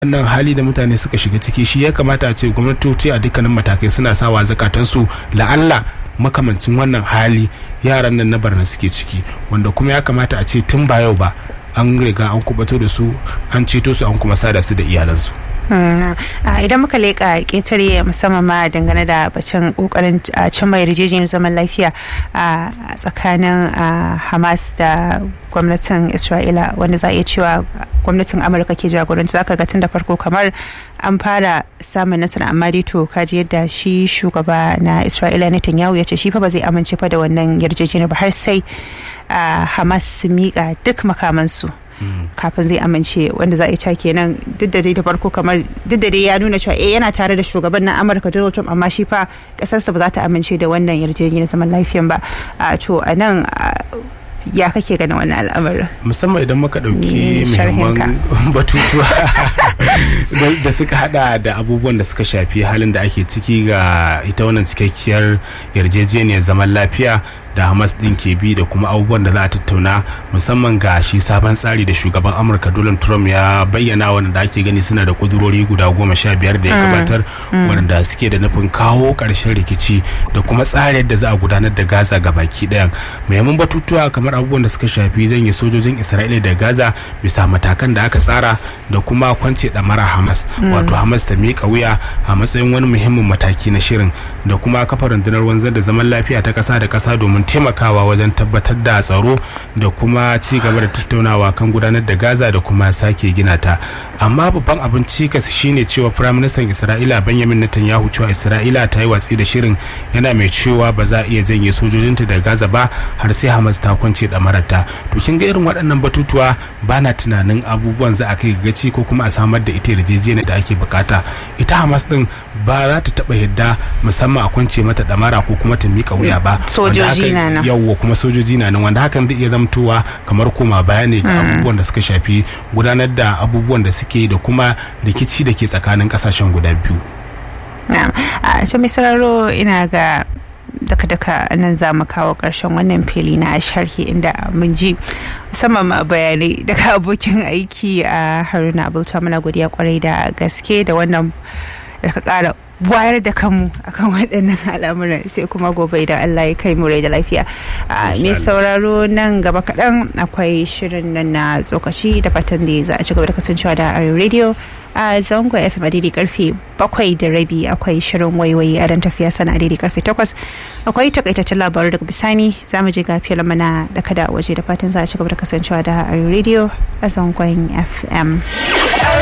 wannan hali da mutane suka shiga ciki shi ya kamata a ce gwamnatoci a dukkanin matakai suna sawa zakatansu la'alla makamancin wannan hali yaran nan na barna suke ciki wanda kuma ya kamata a ce tun ba yau ba an riga an kubato da su an ceto su an kuma sada su da iyalansu idan muka leƙa ƙetare musamman ma dangane da bacin ƙoƙarin cimma yarjejeniyar zaman lafiya a tsakanin hamas da gwamnatin isra'ila wanda za a iya cewa gwamnatin amurka ke jagoranci zaka ga tun da farko kamar an fara samun nasara amma dai to kaji yadda shi shugaba na isra'ila netanyahu ya ce shi fa ba zai amince fa da wannan yarjejeniyar ba har sai hamas su miƙa duk makamansu kafin zai amince wanda za a ca kenan duk da dai da farko kamar duk da dai ya nuna cewa eh yana tare da shugaban na amurka donald trump amma shi fa kasarsa ba za ta amince da wannan yarjejeniyar zaman lafiyan ba to a nan ya kake ganin wannan al'amarin musamman idan muka ɗauki muhimman batutuwa da suka hada da abubuwan da suka shafi halin da ake ciki ga ita wannan cikakkiyar yarjejeniyar zaman lafiya da hamas din ke bi da kuma abubuwan da za a tattauna musamman ga shi sabon tsari da shugaban amurka donald trump ya bayyana wanda ake gani suna da kudurori guda goma sha biyar da ya gabatar wanda suke da nufin kawo ƙarshen rikici da kuma tsari yadda za a gudanar da gaza ga baki ɗayan muhimman batutuwa kamar abubuwan da suka shafi zanye sojojin isra'ila da gaza bisa matakan da aka tsara da kuma kwance ɗamara hamas wato hamas ta miƙa wuya a matsayin wani muhimmin mataki na shirin da kuma kafa rundunar wanzar da zaman lafiya ta ƙasa da ƙasa domin taimakawa wajen tabbatar da tsaro da kuma ci gaba da tattaunawa kan gudanar da gaza da kuma sake gina ta amma babban abin cikas shine cewa firaministan isra'ila benjamin netanyahu cewa isra'ila ta yi watsi da shirin yana mai cewa ba za a iya janye sojojinta da gaza ba har sai hamas ta kwance damararta to kin ga irin waɗannan batutuwa ba na tunanin abubuwan za a kai gaci ko kuma a samar da ita yarjejeniyar da ake bukata ita hamas din ba za ta taba yadda musamman a kwance mata damara ko kuma ta mika wuya ba sojoji na nan yawwa kuma sojoji na nan wanda hakan zai iya zamtowa kamar koma baya ne ga abubuwan da suka shafi gudanar da abubuwan da suke da kuma rikici da ke tsakanin kasashen guda biyu a ta misararo ina ga daka-daka nan za mu kawo ƙarshen wannan fili na sharhi inda mun ji musamman ma bayanai daga abokin aiki a haruna abulta mana godiya kwarai da gaske da wannan da ka ƙara wayar da kanmu akan waɗannan al'amuran sai kuma gobe idan Allah ya kai mu rai da lafiya mai sauraro nan gaba kaɗan akwai shirin nan na tsokaci da fatan da za a ci gaba da kasancewa da Arewa radio a zango fm a daidai karfe bakwai da rabi akwai shirin waiwayi a dan tafiya sana a daidai karfe takwas akwai takaitaccen labaru daga bisani za mu je ga filin mana da kada waje da fatan za a ci gaba da kasancewa da Arewa radio a zangon fm